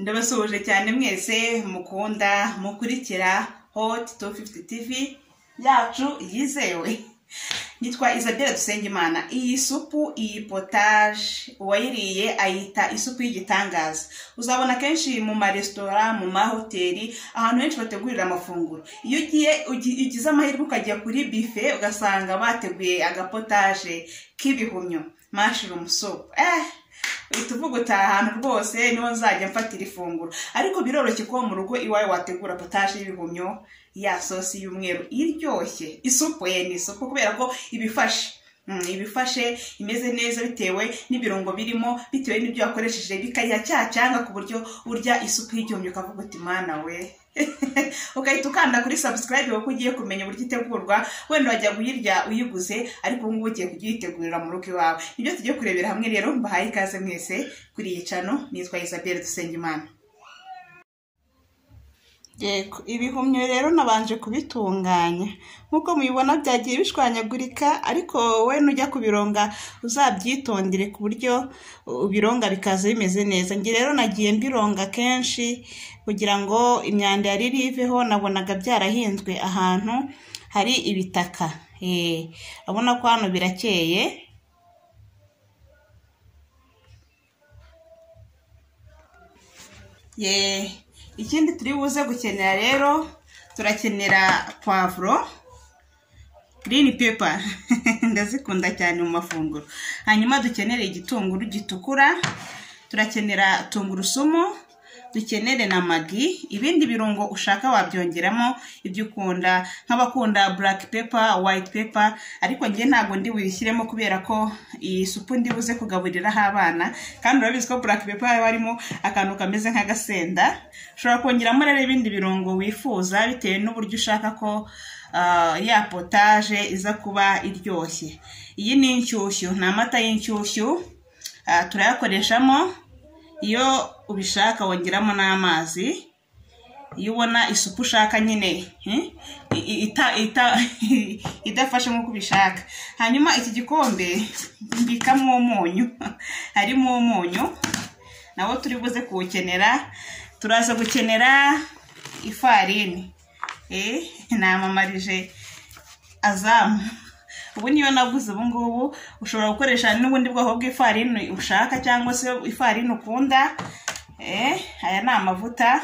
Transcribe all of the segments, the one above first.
ndabasuhuje cyane mwese mukunda mukurikira hoti tu fifuti tivi yacu yizewe nitwa isabelle dusengimana iyi supu iyi potaje uwayiriye ayita isupu y'igitangaza uzabona kenshi mu maresitora mu mahoteli ahantu henshi bategurira amafunguro iyo ugiye ugize amahirwe ukajya kuri bife ugasanga bateguye agapotaje k'ibihumyo mashirumu supu eh uhita uvuga utaha ahantu rwose niho nzajya mfatira ifunguro ariko biroroshye ko mu rugo iwawe wategura potaje y'ibihumyo ya sosi y'umweru iryoshye isupu ye ni isupu kubera ko ibifashe ibifashe imeze neza bitewe n'ibirungo birimo bitewe n'ibyo wakoresheje bikayiha cya cyanga ku buryo urya isupu y'igihumyo ukavuga uti mwana we ugahita ukanda kuri subscribe kuko ugiye kumenya uburyo itegurwa wenda wajya kuyirya uyiguze ariko ubu ngubu ugiye kujya uyitegurira mu rugo iwawe nibyo tujye kurebera hamwe rero mbahaye ikaze mwese kuri iyi cano nitwa isabelle dusengimana yego ibihumyo rero nabanje kubitunganya nk'uko mubibona byagiye bishwanyagurika ariko we nujya kubironga uzabyitondere ku buryo ubironga bikaza bimeze neza njye rero nagiye mbironga kenshi kugira ngo imyanda yari riveho nabonaga byarahinzwe ahantu hari ibitaka urabona ko hano birakeye yeee ikindi turi buze gukenera rero turakenera pavuro girini pepa ndazikunda cyane mu mafunguro hanyuma dukenera igitunguru gitukura turakenera tungurusumu dukenere na magi ibindi birungo ushaka wabyongeramo ibyo ukunda nk'abakunda buraki pepa wayiti pepa ariko njye ntabwo ndi buyishyiremo kubera ko iyi supu ndi buze kugaburiraho abana kandi urabizi ko buraki pepa haba harimo akantu kameze nk'agasenda ushobora kongeramo rero ibindi birungo wifuza bitewe n'uburyo ushaka ko ya potaje iza kuba iryoshye iyi ni inshyushyu ni amata y'inshyushyu turayakoreshamo iyo ubishaka wongeramo n'amazi iyo ubona isupu ushaka nyine idafashe nk'uko ubishaka hanyuma iki gikombe mbikamo umunyu harimo umunyu nawo turi buze kuwukenera turaza gukenera ifarini namamaje azamu ubu niyo naguze ubu ngubu ushobora gukoresha n'ubundi bwoko bw'ifarini ushaka cyangwa se ifarini ukunda aya ni amavuta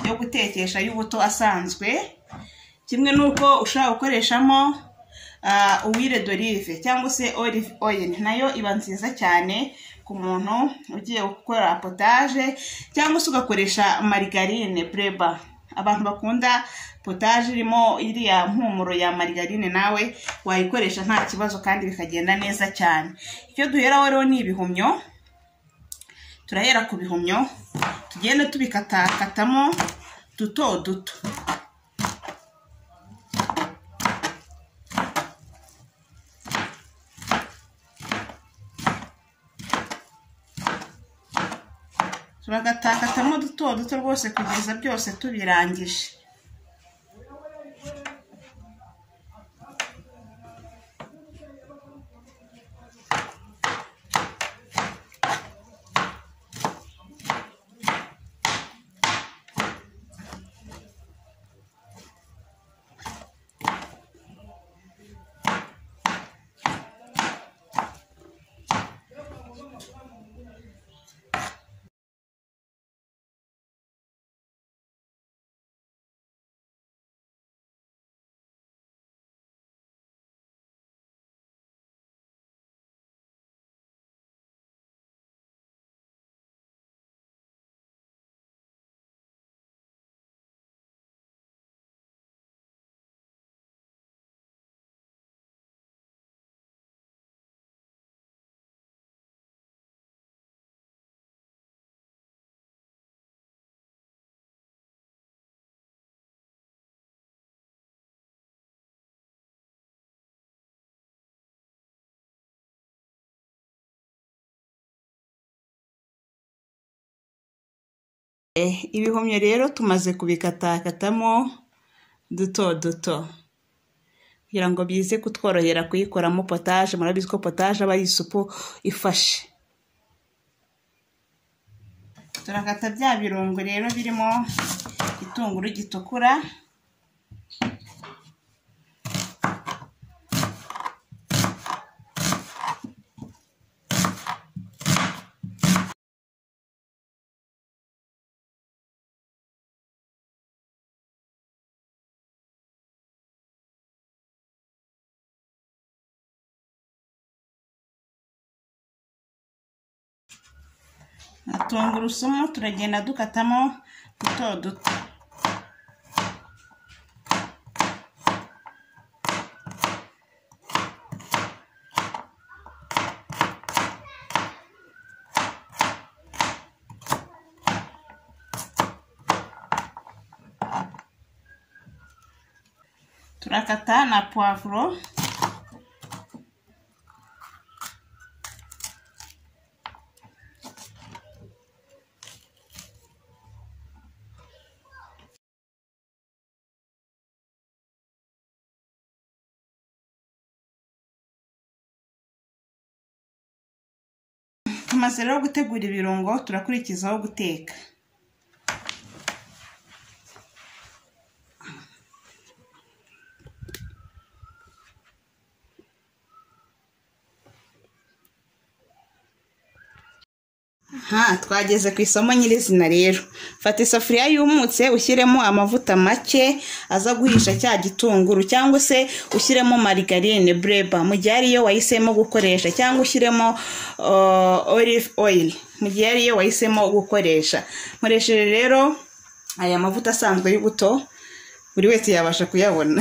yo gutekesha y'ubuto asanzwe kimwe n'uko ushobora gukoreshamo uwire dorive cyangwa se olive oil nayo iba nziza cyane ku muntu ugiye gukora potaje cyangwa se ugakoresha marigarine bureba abantu bakunda potaje irimo iriya mpumuro ya marigarine nawe wayikoresha nta kibazo kandi bikagenda neza cyane icyo duheraho rero ni ibihumyo turahera ku bihumyo tugenda tubikatakatamo duto duto turagatakatamo duto duto rwose kugeza byose tubirangije ibihumyo rero tumaze kubikatakatamo duto duto kugira ngo bize kutworohera kuyikoramo potaje murabizi ko potaje aba ari isupu ifashe turakata bya birungo rero birimo igitunguru gitukura na tungurusumu turagenda dukatamo duto duto turakata na puwavuro tumaze rero gutegura ibirungo turakurikizaho guteka aha twageze ku isomo nyirizina rero fata isafuriya yumutse ushyiremo amavuta make aza guhisha cya gitunguru cyangwa se ushyiremo marigarine bureba mu gihe ariyo wahisemo gukoresha cyangwa ushyiremo uh, olive oil mu gihe ariyo wahisemo gukoresha nkoresheje rero aya mavuta asanzwe y'ubuto buri wese yabasha kuyabona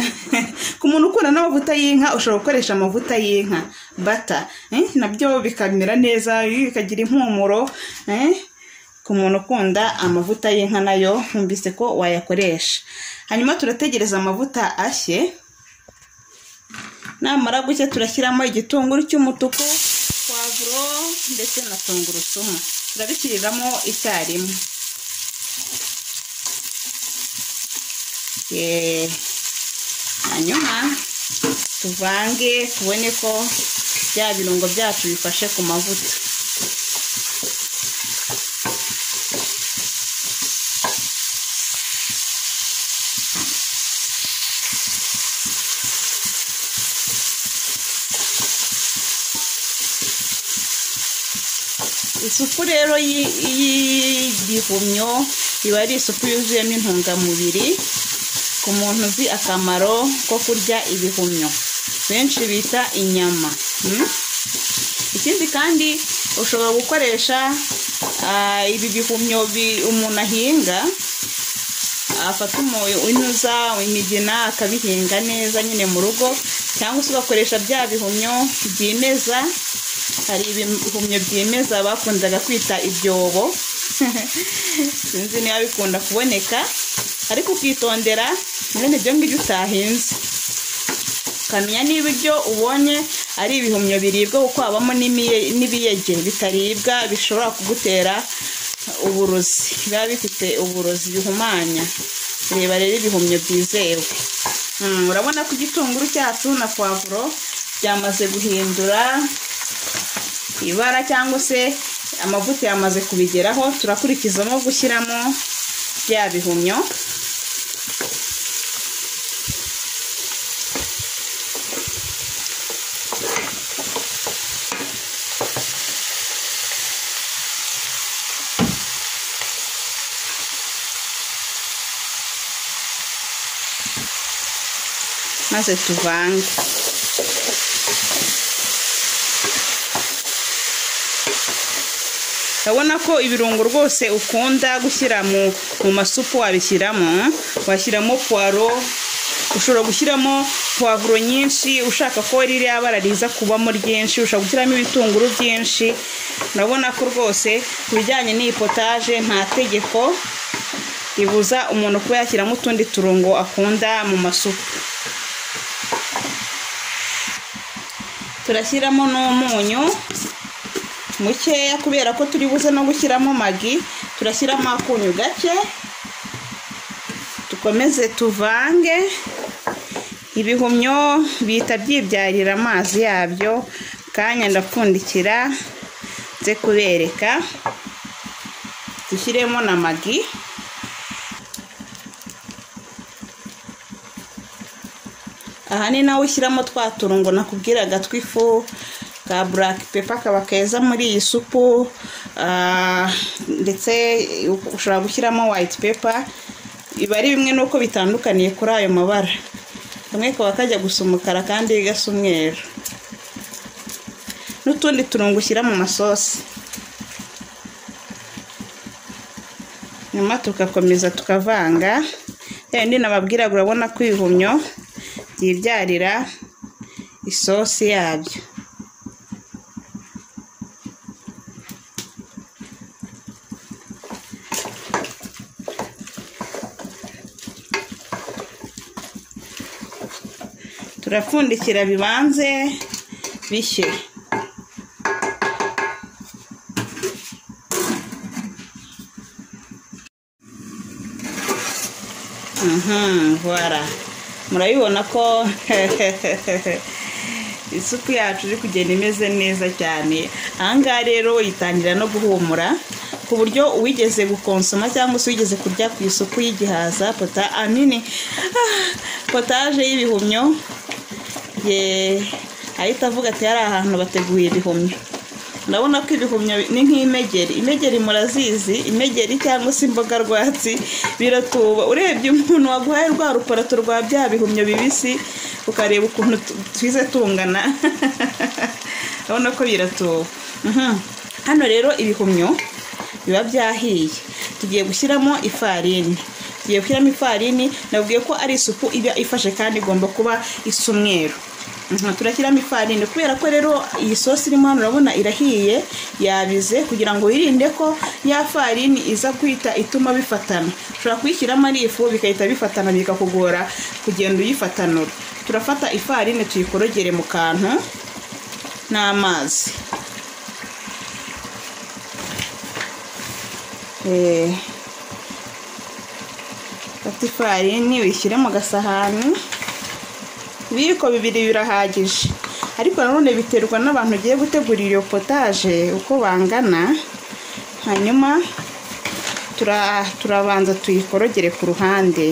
ku muntu ukunda n'amavuta y'inka ushobora gukoresha amavuta y'inka bata eh, nabyo bikamera neza bikagira impumuro eh, ku muntu ukunda amavuta y'inka nayo numvise ko wayakoresha hanyuma turategereza amavuta ashye namara gucya turashyiramo igitunguru cy'umutuku pavuro ndetse na tungurusumu turabishyiriramo icyarimwe Eh, hanyuma tuvange tubone ko bya birungo byacu bifashe ku mavuta isupu rero y'i- y'igihumyo iba ari isupu yuzuyemo intungamubiri ku muntu uzi akamaro ko kurya ibihumyo benshi bita inyama mm? ikindi kandi ushobora gukoresha ah, ibi bihumyo bi- umuntu ahinga afata umu- inuza imigina akabihinga neza nyine mu rugo cyangwa se ugakoresha bya bihumyo byimeza hari ibihumyo byimeza bakundaga kwita ibyobo sinzi niba bikunda kuboneka ariko ukitondera mwene ibyo ngibyo utahinze ukamenya niba ibyo ubonye ari ibihumyo biribwa kuko habamo n'imiye- n'ibiyege bitaribwa bishobora kugutera uburozi biba bifite uburozi bihumanya reba rero ibihumyo byizewe Mm, urabona ko igitunguru cyacu na pavuro byamaze guhindura ibara cyangwa se amavuta yamaze kubigeraho turakurikizamo gushyiramo bya bihumyo maze tuvange urabona ko ibirungo rwose ukunda gushyira mu mu masupu wabishyiramo washyiramo puwaro ushobora gushyiramo puwavuro nyinshi ushaka ko ririya bara riza kubamo ryinshi ushobora gushyiramo ibitunguru byinshi urabona ko rwose ku bijyanye n'iyi potaje nta tegeko ribuza umuntu kuba yashyiramo utundi turungo akunda mu masupu turashyiramo n'umunyu mukeya kubera ko turi buze no gushyiramo magi turashyiramo akunyu gake dukomeze tuvange ibihumyo bihita byibyarira amazi yabyo kanya ndapfundikira nze kubereka dushyiremo na magi aha ni nawe ushyiramo twa turungo nakubwiraga tw'ifu ka buraka pepa kaba keza muri iyi supu ah, ndetse ushobora gushyiramo wayiti pepa biba ari bimwe n'uko bitandukaniye kuri ayo mabara kamwe kaba kajya gusa umukara kandi gasa umweru n'utundi turungo ushyira mu masosi nyuma tugakomeza tukavanga ya yindi nababwiraga urabona ko ibihumyo byibyarira isosi yabyo turapfundikira bibanze bishye Mhm, voilà murabibona ko isupu yacu iri kugenda imeze neza cyane ahangaha rero itangira no guhumura ku buryo uwigeze gukonsoma cyangwa se uwigeze kurya ku isupu y'igihaza pota anini potaje y'ibihumyo ye ahita avuga ati hari ahantu bateguye ibihumyo ndabona ko ibihumyo ni nk'imegeri imegeri murazizi imegeri cyangwa se imboga rwatsi biratuba urebye umuntu waguhaye rwa ruparato rwa bya bihumyo bibisi ukareba ukuntu tu- twize tungana urabona ko biratuba Mhm. hano rero ibihumyo biba byahiye tugiye gushyiramo ifarini tugiye gushyiramo ifarini nabwiye ko ari isupu iba ifashe kandi igomba kuba isa umweru Mhm, turashyiramo ifarini kubera ko rero iyi sosi irimo hano urabona irahiye yabize kugira ngo wirinde ko ya farini iza kwita ituma bifatana ushobora kuyishyiramo ari ifu bigahita bifatana bikakugora kugenda uyifatanura turafata ifarini tuyikorogere mu kantu n'amazi Eh, fata ifarini uyishyire mu gasahani ibiyiko bibiri birahagije ariko nanone biterwa n'abantu ugiye gutegura iyo potaje uko bangana hanyuma tura- turabanza tuyikorogere ku ruhande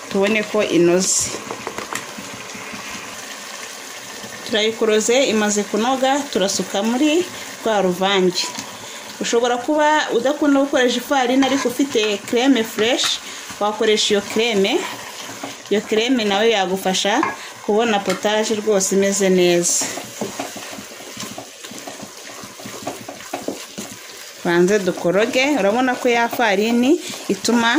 tubone ko inoze turayikoroze imaze kunoga turasuka muri rwa ruvange ushobora kuba udakunda gukoresha ifarini ariko ufite creme fresh wakoresha iyo creme iyo creme nawe yagufasha kubona potaje rwose imeze neza banze dukoroge urabona ko ya farini ituma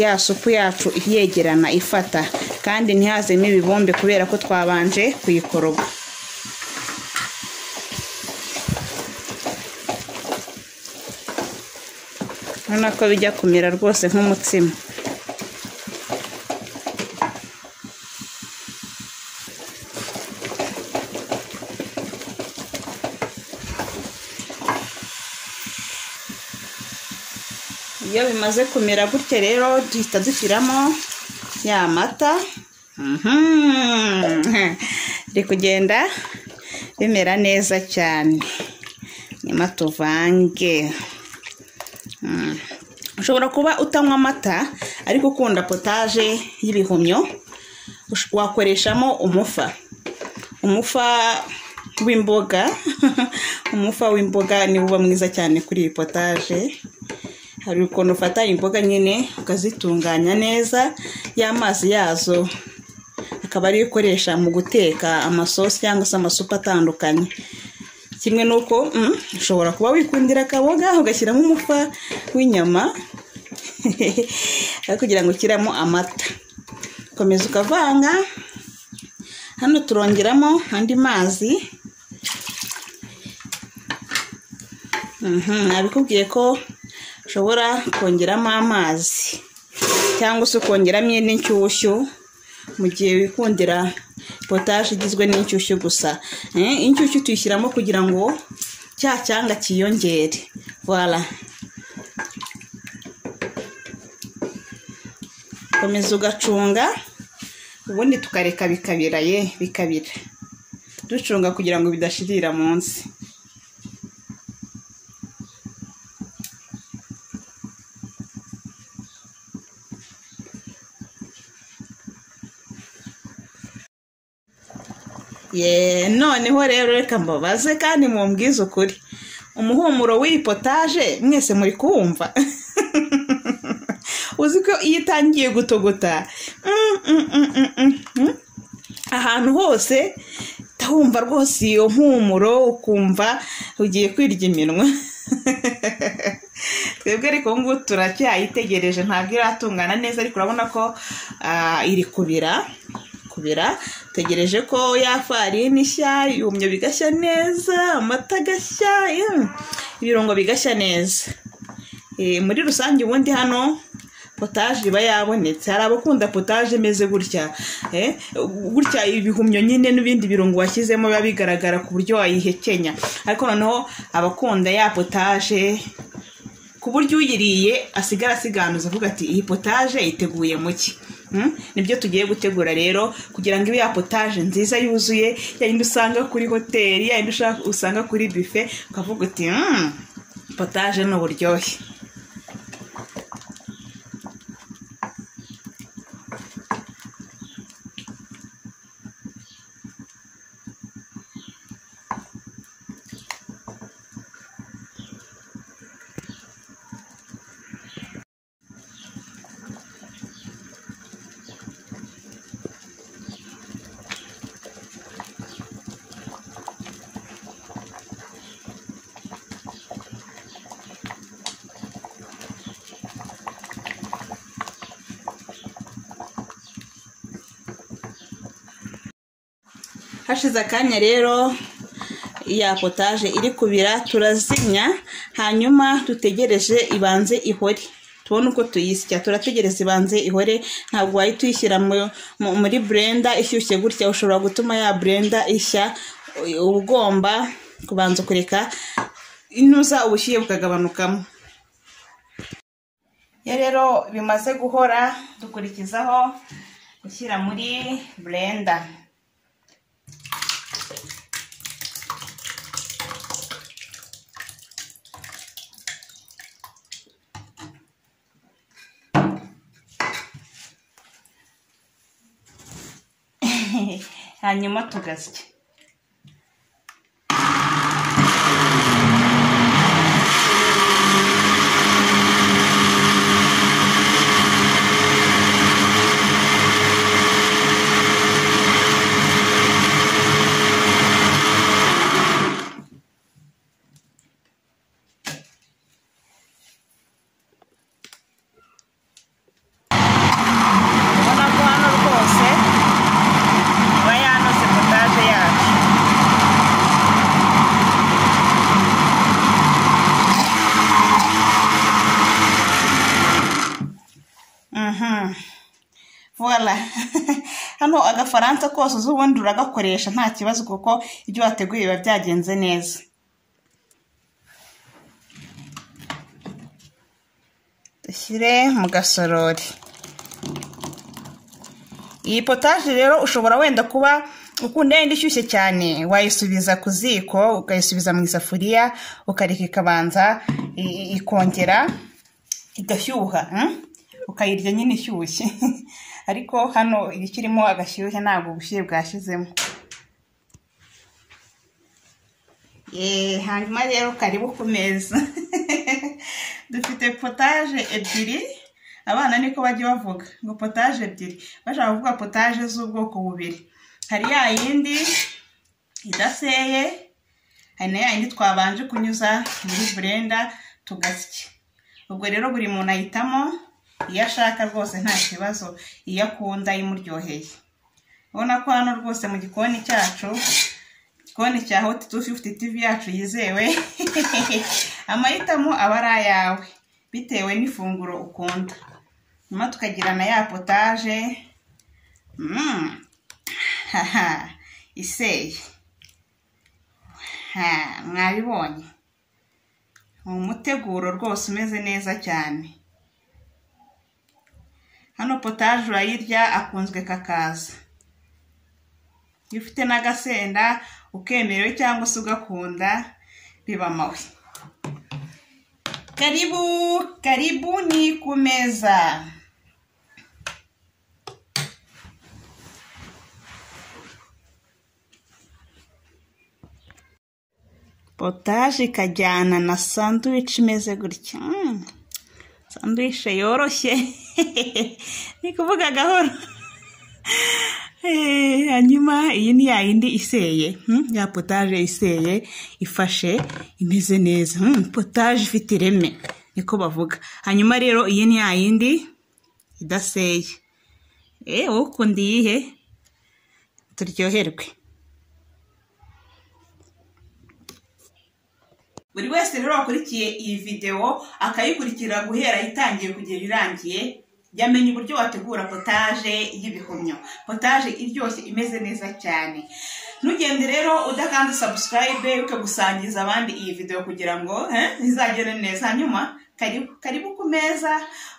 ya supu yacu yegerana ifata kandi ntihazemo ibibumbe kubera ko twabanje kuyikoroga urabona ko bijya kumera rwose nk'umutsima iyo bimaze kumera gutya rero duhita dushyiramo ya mata Mhm. biri kugenda bimera neza cyane nyuma tuvange Mm. ushobora kuba utanywa amata ariko ukunda potaje y'ibihumyo ush- wakoreshamo umufa umufa w'imboga umufa w'imboga niwo uba mwiza cyane kuri iyi potaje hari ukuntu ufata imboga nyine ukazitunganya neza y'amazi yazo akaba ariyo ukoresha mu guteka amasosi cyangwa se amasupu atandukanye kimwe n'uko mm, ushobora kuba wikundira akaboga ugashyiramo umufa w'inyama ariko kugira ngo ushyiramo amata komeza ukavanga hano turongeramo andi mazi Mhm, nabikubwiye ko ushobora kongeramo amazi cyangwa se ukongeramo indi nshyushyu mu gihe wikundira potaje igizwe n'inshyushyu gusa Eh, inshyushyu tuyishyiramo kugira ngo cya cyanga cyiyongere voilà komeza ugacunga ubundi tukareka bikabira ye bikabira ducunga kugira ngo bidashirira munsi ye noneho rero reka mbabaze kandi mumbwize ukuri umuhumuro w'iyi potaje mwese muri kuwumva uzi ko iyo itangiye gutogota mm, mm, mm, mm, mm, mm. ahantu hose ndahumva rwose iyo mpumuro ukumva ugiye kwirya iminwa twebwe ariko ubu ngubu turacyayitegereje ntabwo iratungana neza ariko urabona ko ah, iri kubira kubira tegereje ko ya farini ishya yumye bigashya neza amata agashya mm, ibirungo bigashya neza Eh, muri rusange ubundi hano potaje iba yabonetse hari abakunda potaje imeze gutya eh, gutya ibihumyo nyine n'ibindi birungo washyizemo biba bigaragara ku buryo wayihekenya ariko noneho abakunda ya potaje ku buryo uyiriye asigara asiganuza avuga ati iyi potaje iteguye muki nibyo tugiye gutegura rero kugira ngo ibe ya potaje nziza yuzuye ya yindi usanga kuri hoteli ya yindi ushaka- usanga kuri bife ukavuga uti "Mm, potaje ni uburyohe hashize akanya rero ya potaje iri kubira turazimya hanyuma dutegereje ibanze ihore tubone uko tuyisya turategereza ibanze ihore ntabwo wahita tuyishyira mu- mu- muri burenda ishyushye gutya ushobora gutuma ya burenda ishya uba ugomba kubanza kureka inuza ubushyuhe bukagabanukamo iyo rero bimaze guhora dukurikizaho gushyira muri burenda hanyuma tugasya ubona ko hano rwose iba yanoze potaje yacu Mhm. Voila. hano agafaransa kose uzi ubundi uragakoresha nta kibazo kuko ibyo wateguye biba byagenze neza dushyire mu gasorori iyi potaje rero ushobora wenda kuba ukunda yenda ishyushye cyane wayisubiza ku ziko ukayisubiza mu isafuriya ukareka ikabanza i- i- ikongera igashyuha mm? ukayirya nyine ishyushye ariko hano ikirimo agashyushye ntabwo ubushyuhe bwashizemo Eh, hanyuma rero karibu ku meza dufite potaje ebyiri abana niko bajya bavuga ngo potaje ebyiri bashaka kuvuga potaje z'ubwoko bubiri hari ya yindi idaseye hari na ya yindi twabanje kunyuza muri burenda tugasya ubwo rero buri muntu ahitamo iyo ashaka rwose nta kibazo iyo akunda imuryoheye ubona ko hano rwose mu gikoni cyacu igikoni cya hot 250 tv yacu yizewe amahitamo aba ari ayawe bitewe n'ifunguro ukunda nyuma tukagira na ya potaje mm. haha iseye ha mwabibonye ni umuteguro rwose umeze neza cyane hano potaje urayirya akunzwe kakaza iyo ufite n'agasenda ukemerewe cyangwa se ugakunda biba mawe karibu karibu ni ku meza potaje ikajyana na sanduwici imeze gutya Mm. sanduwici yoroshye ni kuvuga gahoro Eh, hanyuma iyi ni ya yindi iseye hmm? ya potaje iseye ifashe imeze neza hmm, potaje ifite ireme niko bavuga hanyuma rero iyi ni ya yindi idaseye eh wowe ukunda iyihe turyoherwe buri wese rero wakurikiye iyi videwo akayikurikira guhera itangiye kugera irangiye yamenye uburyo wategura potaje y'ibihumyo potaje iryoshye imeze neza cyane ntugende rero udakanze sabusikarayibe ukagusangiza abandi iyi videwo kugira ngo eh, izagere neza hanyuma karibu karibu ku meza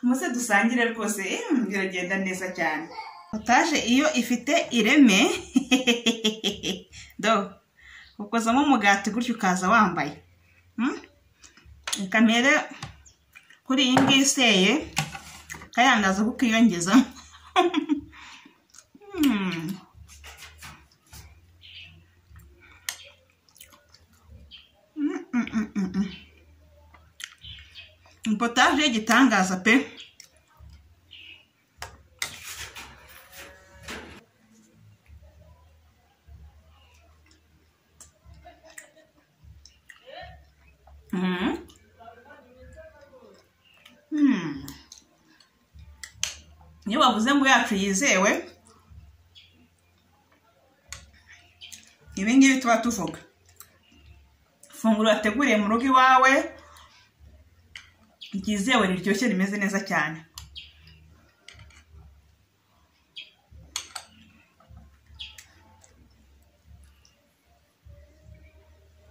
muze dusangire rwose eh, biragenda neza cyane potaje iyo ifite ireme do ukozamo umugati gutyo ukaza wambaye Mm. reka mpere kuri iyi ngiyi iseye kayangaza kuko iyongeza Mm. Mm, mm, mm, mm, mm. potaje y'igitangaza pe Mhm. Mm. iyo bavuze ngo yacu yizewe ibi ngibi tuba tuvuga ifunguro wateguriye mu rugo iwawe ryizewe riryoshye rimeze neza cyane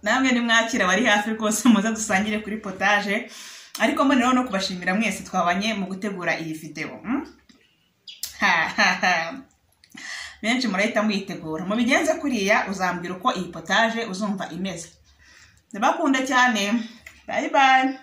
namwe nimwakira abari hafi rwose muze dusangire kuri potaje ariko mbonereho no kubashimira mwese twabanye mu gutegura iyi videwo mm? Ha, ha, ha. benshi murahita muyitegura mubigenze kuriya uzambwira uko iyi potaje uzumva imeze ndabakunda cyane bayi bayi